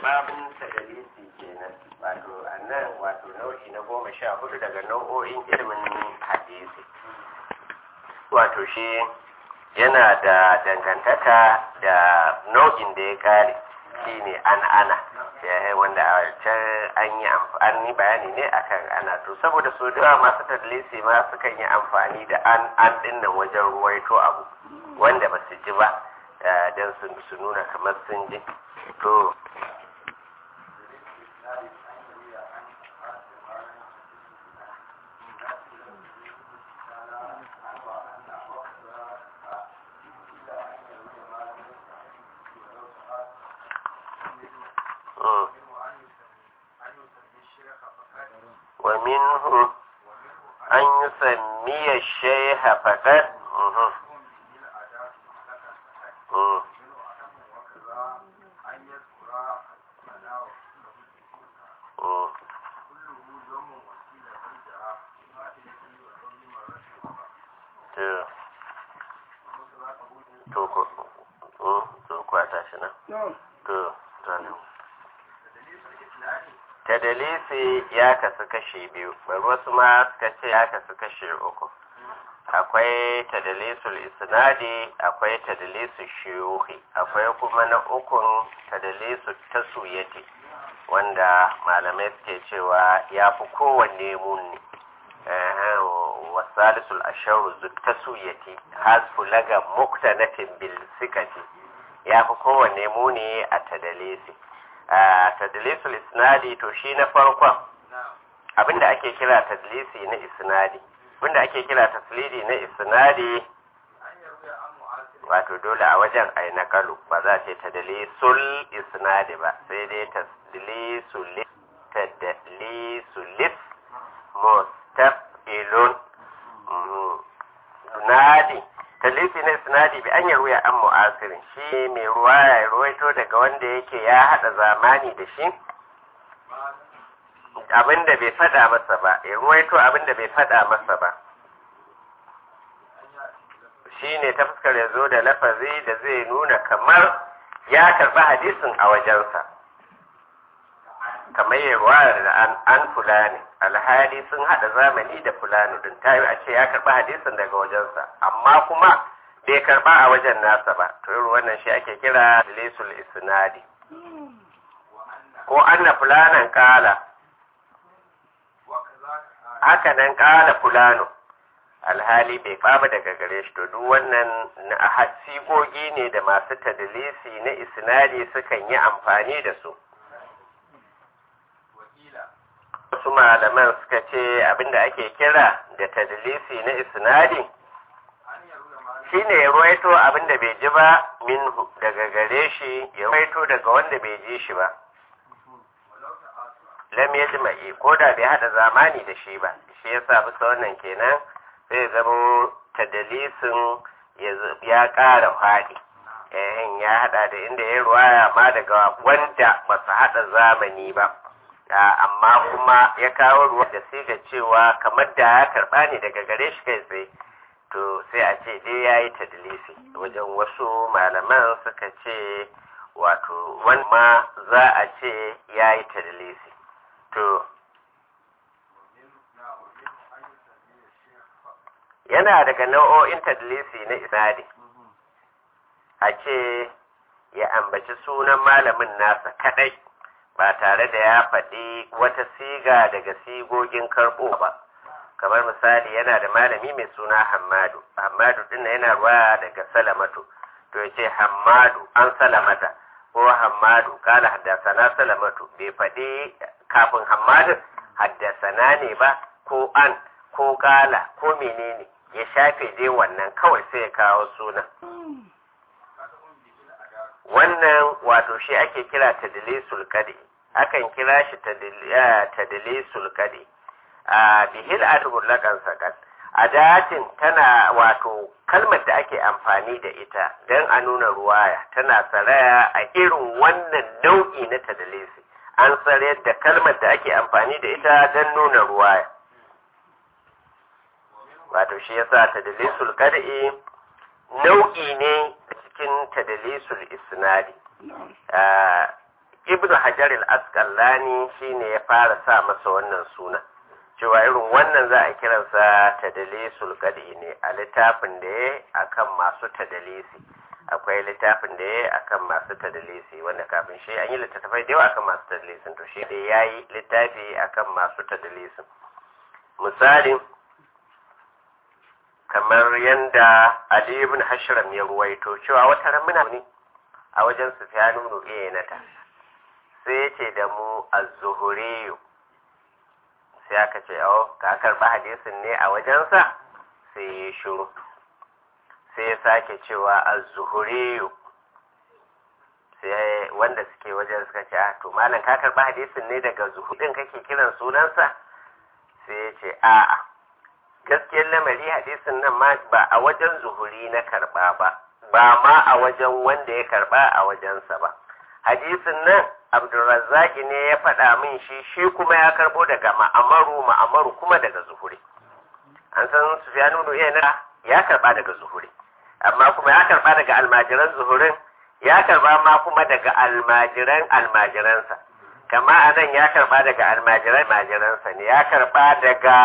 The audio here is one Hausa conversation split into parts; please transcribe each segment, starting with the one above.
babin tadalisi kenan wato annan wato nau'i na goma sha hudu daga nau'o'in ilimin hadisi wato shi yana da dangantaka da nau'in da ya kare shine an ana wanda a can an yi an yi bayani ne akan ana to saboda su da masu tadlisi ma sukan yi amfani da an an dinnan wajen ruwaito abu wanda ba su ji ba don su nuna kamar sun ji to ومنه أن يسمي الشيخ فقط tadalisi ya kasu kashe biyu bari wasu ma suka ce ya kasu kashe uku akwai tadalisul isnadi akwai tadalisul shiyuhi akwai kuma na ukun tadalisul tasuyati wanda malamai suke cewa ya fi kowanne muni wasalisul asharu tasuyati hasfu laga muktanatin bil sikati ya fi kowanne muni a tadalisi a tadlisul isnadi to shi na farkon abinda ake kira tadlisi na isnadi abinda ake kira taslidi na isnadi wato dole a wajen ai nakalu ba za ce tadlisul isnadi ba sai dai tadlisul tadlisul mustafilun nadi talifi na sinadi bi an yarwaya an mu'asirin shi mai ruwa ya ruwaito daga wanda yake ya hada zamani da shi abinda bai fada masa ba ya ruwaito abinda bai fada masa ba shi ne ta fuskar ya zo da lafazi da zai nuna kamar ya karba hadisin a wajensa kamar ya ruwa da an fulani alhali sun hada zamani da fulani din ta yi a ce ya karba hadisin daga wajensa amma kuma bai karba a wajen nasa ba to irin wannan shi ake kira lisul isnadi ko anna fulanan kala haka nan kala fulano alhali bai kama daga gare shi to duk wannan na sigogi ne da masu tadlisi na isnadi sukan yi amfani da su wasu malaman suka ce abinda ake kira da tadlisi na isnadi shine ya ruwaito abinda bai ji ba minhu daga gare shi ya ruwaito daga wanda bai ji shi ba lam yajma'i ko da bai hada zamani da shi ba shi yasa bisa wannan kenan sai zama tadlisin ya ƙara faɗi eh ya hada da inda ya ruwaya ma daga wanda ba su hada zamani ba amma kuma ya kawo ruwa da sai ga cewa kamar da ya karba ne daga gare shi kai tsaye to sai a ce dai ya yi tadlisi wajen wasu malaman suka ce wato wani ma za a ce ya yi tadlisi to yana daga nau'o'in tadlisi na isnadi a ce ya ambaci sunan malamin nasa kadai ba tare da ya faɗi wata siga daga sigogin karɓo ba kamar misali yana da malami mai suna hammadu hammadu ɗin yana ruwa daga salamatu to ya ce hammadu an salamata ko hammadu kala haddasana salamatu bai faɗi kafin hammadun haddasana ne ba ko an ko kala ko menene ya shafe dai wannan kawai sai ya kawo sunan wannan wato shi ake kira tadlisul qadi akan kira shi tadlisul qadi a bihil atubul lakan sakat adatin tana wato kalmar da ake amfani da ita don a nuna ruwaya tana saraya a irin wannan nau'i na tadlisi an tsare da kalmar da ake amfani da ita don nuna ruwaya wato shi yasa tadlisul qadi nau'i ne cikin tadlisul isnadi ibnu hajar al-asqalani shine ya fara sa masa wannan suna cewa irin wannan za a kiransa tadalisul qadi ne a littafin da ya akan masu tadalisi akwai littafin da ya akan masu tadalisi wanda kafin shi an yi littattafai da yawa akan masu tadalisin to shi dai yayi littafi akan masu tadalisin misali kamar yanda Ali ibn Hashram ya ruwaito cewa wata ran muna ne a wajen Sufyan ibn Uyaynata sai ya ce da mu az-zuhuri sai aka ce oh ka karba hadisin ne a wajensa sai ya shiru sai ya sake cewa az-zuhuri sai wanda suke wajen suka ce ah to malam ka karba hadisin ne daga zuhudin kake kiran sunansa sai ya ce a'a gaskiyar lamari hadisin nan ma ba a wajen zuhuri na karba ba ba ma a wajen wanda ya karba a wajensa ba hadisin nan abdulrazzaki ne ya faɗa min shi shi kuma ya karbo daga ma'amaru ma'amaru kuma daga zuhuri an san sufyanu ibn uyayna ya karba daga zuhuri amma kuma ya karba daga almajiran zuhurin ya karba ma kuma daga almajiran almajiransa kama anan ya karba daga almajiran almajiransa ne ya karba daga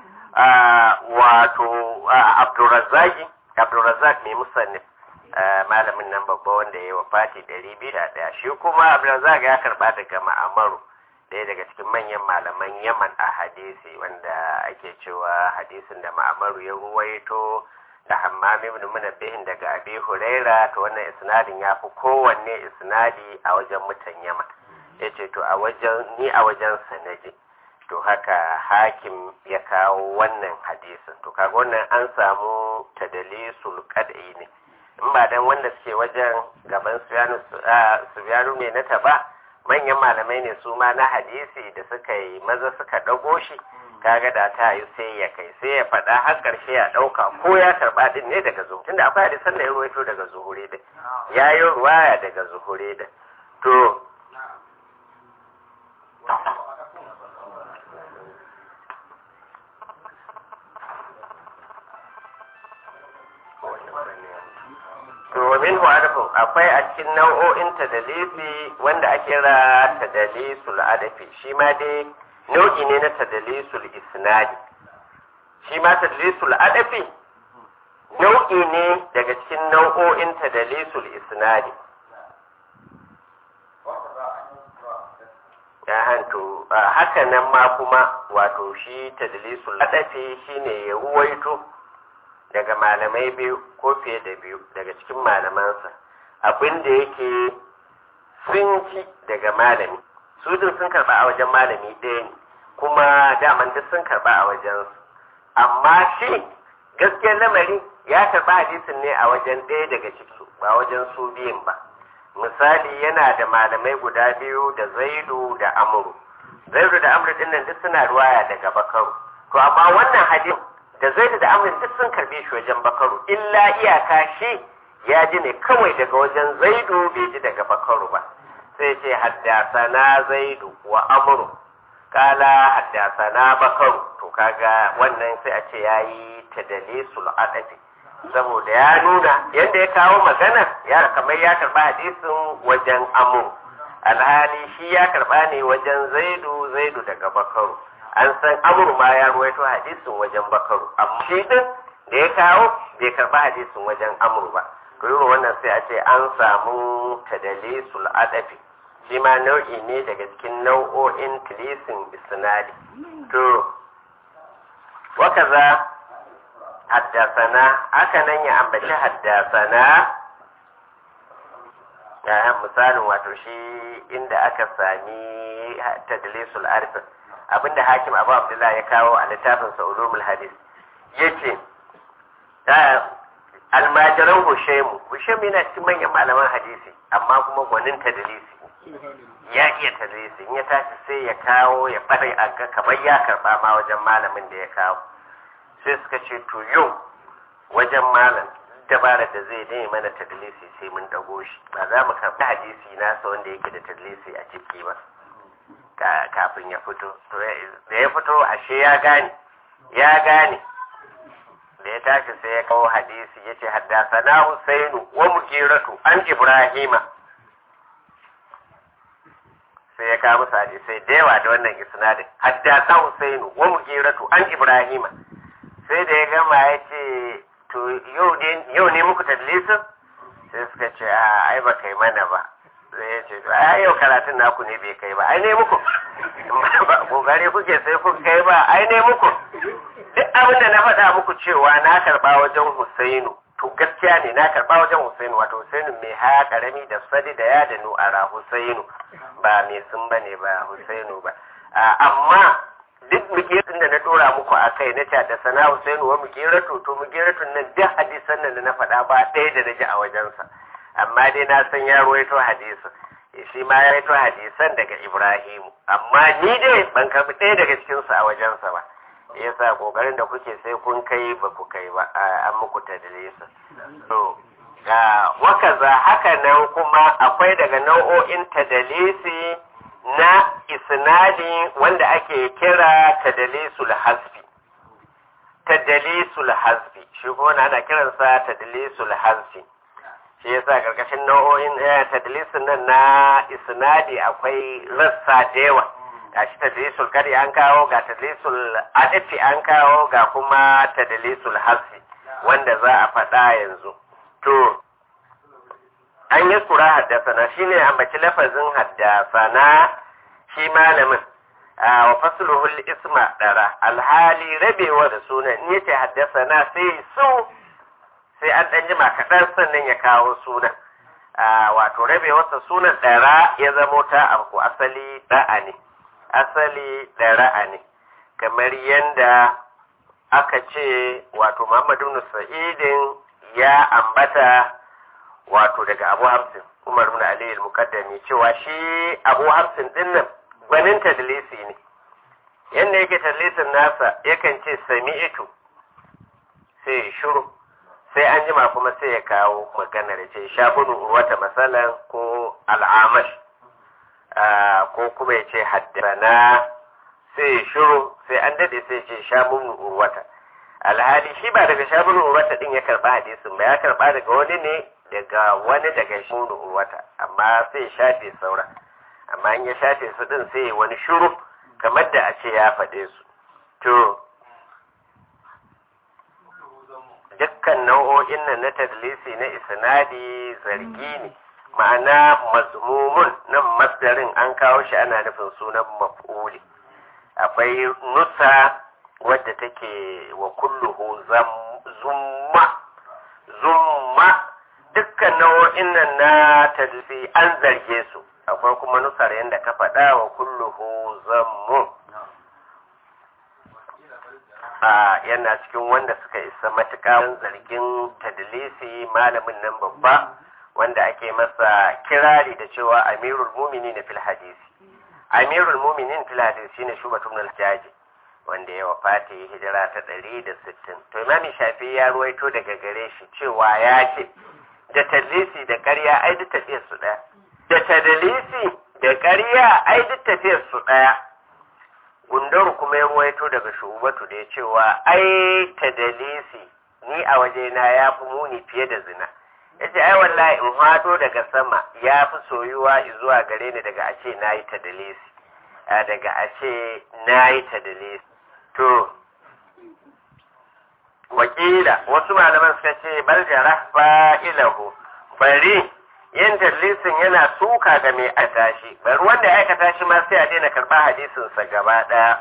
wato abdulrazzaki abdulrazzak mai musannif malamin nan babba wanda ya yi wa fati ɗari biyu da ɗaya shi kuma abdulrazak ya karɓa daga ma'amaru ɗaya daga cikin manyan malaman yaman a hadisi wanda ake cewa hadisin da ma'amaru ya ruwaito da hammam ibn munabbihin daga abi huraira to wannan isnadin ya fi kowanne isnadi a wajen mutan yaman ya ce to a wajen ni a wajen sanaji to haka hakim ya kawo wannan hadisin to kaga wannan an samu tadalisul qad'i ne in ba dan wanda suke wajen gaban suyanu ne na taba manyan malamai ne su ma na hadisi da suka yi maza suka ɗago shi kaga da ta yi sai ya kai sai ya faɗa har ƙarshe ya ɗauka ko ya karɓa ɗin ne daga zuhuri tunda akwai hadisan da ya ruwaito daga zuhuri da ya yi ruwaya daga zuhuri da to to minhu arfin akwai a cikin nau'o'in tadalisi wanda ake kira tadalisul adafi shi ma dai nau'i ne na tadalisul isnadi shi ma tadalisul adafi nau'i ne daga cikin nau'o'in tadalisul isnadi ya hanto haka nan ma kuma wato shi tadalisul adafi shine ya ruwaito daga malamai biyu ko fiye da biyu daga cikin malamansa abin da yake sun ci daga malami su din sun karba a wajen malami ɗaya ne kuma daman duk sun karba a wajen amma shi gaskiyar lamari ya karba hadisin ne a wajen ɗaya daga ciki ba wajen su biyun ba misali yana da malamai guda biyu da zaidu da amuru zaidu da amuru din nan duk suna ruwaya daga bakaru to amma wannan hadin da zaidu da amuru duk sun karbe shi wajen bakaru illa iyaka shi ya ji ne kawai daga wajen zaidu bai ji daga bakaru ba sai ce haddasana zaidu wa amuru kala haddasana bakaru to kaga wannan sai a ce yayi tadalisul adabi saboda ya nuna yadda ya kawo magana ya kamar ya karba hadisin wajen amur alhali shi ya karba ne wajen zaidu zaidu daga bakaru an san amur ma ya ruwaito hadisin wajen bakaru amma shi din da ya kawo bai karba hadisin wajen amur ba to irin wannan sai a ce an samu tadalisul adafi shi ma nau'i ne daga cikin nau'o'in tilisin isnadi to wakaza haddasana haka nan ya ambaci haddasana ya misalin wato shi inda aka sami tadlisul arifin abinda hakim abu abdullahi ya kawo a littafin sa'ulumul hadis yace almajiran hushaimu hushaimu yana cikin manyan malaman hadisi amma kuma gwanin tadlisi ya iya tadlisi in ya tashi sai ya kawo ya fara a ga kamar ya karba ma wajen malamin da ya kawo sai suka ce to yau wajen malam dabara da zai dai mana tadlisi sai mun dago shi ba za mu karɓi hadisi nasa wanda yake da tadlisi a ciki ba kafin ya fito da ya fito ashe ya gane ya gane da ya tashi sai ya kawo hadisi ya ce haddasana husainu wa mukiratu an ibrahima sai ya kawo musu hadisai da yawa da wannan isnadin haddasa Husainu wa Mugiratu an Ibrahima sai da ya gama ya ce to yau ne muku tadlisin sai suka ce a ai ba kai mana ba sai ya ce to ai yau karatun naku ne bai kai ba ai ne muku ba kokari kuke sai kun kai ba ai ne muku duk abin da na faɗa muku cewa na karɓa wajen Husainu to gaskiya ne na karɓa wajen Husainu wato Husainu mai haya karami da sadi da ya da nu'ara Husainu ba mai sun bane ba Husainu ba amma duk mugiratun da na dora muku a kai na da sana Husainu wa mugiratu to mugiratun nan duk hadisan nan da na faɗa ba ɗaya da na ji a wajensa amma dai na san ya ruwaito hadisin shi ma ya ruwaito hadisan daga Ibrahimu amma ni dai ban karɓi ɗaya daga cikinsu a wajensa ba yasa kokarin da kuke sai kun kai ba ku kai ba an muku tadlisa to ga wakaza haka nan kuma akwai daga nau'o'in tadalisi na isnadi wanda ake kira tadalisul hasbi tadalisul hasbi shi kuma ana kiransa tadalisul hasbi shi yasa karkashin nau'o'in tadalisin nan na isnadi akwai rassa da yawa ga shi tadlisul kari an kawo ga tadlisul adifi an kawo ga kuma tadlisul hasi wanda za a faɗa yanzu to an yi kura haddasana shi ne ambaci lafazin haddasana shi malamin a wa fasluhul isma dara alhali rabewa da sunan in yace haddasana sai su sai an ɗan jima kaɗan sannan ya kawo sunan wato rabewarsa sunan ɗara ya zamo ta amku asali ɗa'a ne asali da ra'ani kamar yadda aka ce wato Muhammadu ibn Sa'idin ya ambata wato daga Abu Hamsin Umar ibn Ali al-Muqaddami cewa shi Abu Hamsin din nan gwanin tadlisi ne yanda yake tadlisin nasa yakan ce sami'tu sai shiru sai an jima kuma sai ya kawo magana da ce shabunu urwata masalan ko al'amash ko kuma ya ce haddana sai shiru sai an dade sai ce shamun urwata alhali shi ba daga shamun urwata din ya karba hadisin ba ya karba daga wani ne daga wani daga shamun urwata amma sai shafe saura amma in ya shafe su din sai wani shiru kamar da a ce ya faɗe su to dukkan nau'o'in nan na tadlisi na isnadi zargi ne ma'ana mazmumun nan masdarin an kawo shi ana nufin sunan maf'uli akwai nusa wadda take wa kulluhu zumma zumma dukkan nau'o'in nan na tadlisi an zarge su akwai kuma nusar yadda ka faɗa wa kulluhu zammu a yana cikin wanda suka isa matuƙa zargin tadlisi malamin nan babba wanda ake masa kirari da cewa amirul muminin fil hadisi amirul muminin fil hadisi shine shubatu ibn al-jaji wanda ya wafata ya hijira ta 160 to imami shafi ya ruwaito daga gare shi cewa ya ce da tadlisi da ƙarya ai duk tafiyar su ɗaya da tadlisi da ƙarya ai duk tafiyar su ɗaya gundaru kuma ya ruwaito daga shubatu da ya cewa ai tadlisi ni a wajena ya fi muni fiye da zina yace ai wallahi in hado daga sama ya fi soyuwa zuwa gare ni daga a ce na yi tadalisi daga a ce na yi tadalisi to wakila wasu malaman suka ce bal jara fa'ilahu bari yin tadlisin yana suka ga mai aikata shi bari wanda ya aikata shi ma sai a daina karɓa hadisinsa gaba ɗaya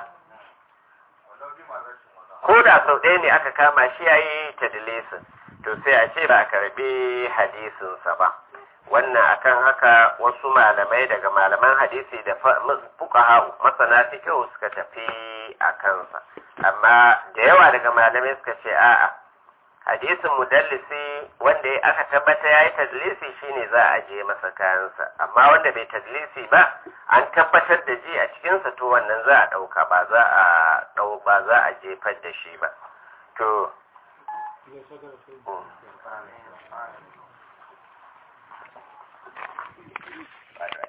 ko da sau ɗaya ne aka kama shi ya yi tadlisin to sai a ce ba a karbi hadisinsa ba wannan akan haka wasu malamai daga malaman hadisi da fuqaha masana fiqh suka tafi a kansa amma da yawa daga malamai suka ce a'a hadisin mudallisi wanda aka tabbata yayi tadlisi shine za a je masa kayansa amma wanda bai tadlisi ba an tabbatar da ji a cikinsa to wannan za a dauka ba za a dau ba za a jefar da shi ba to Bye.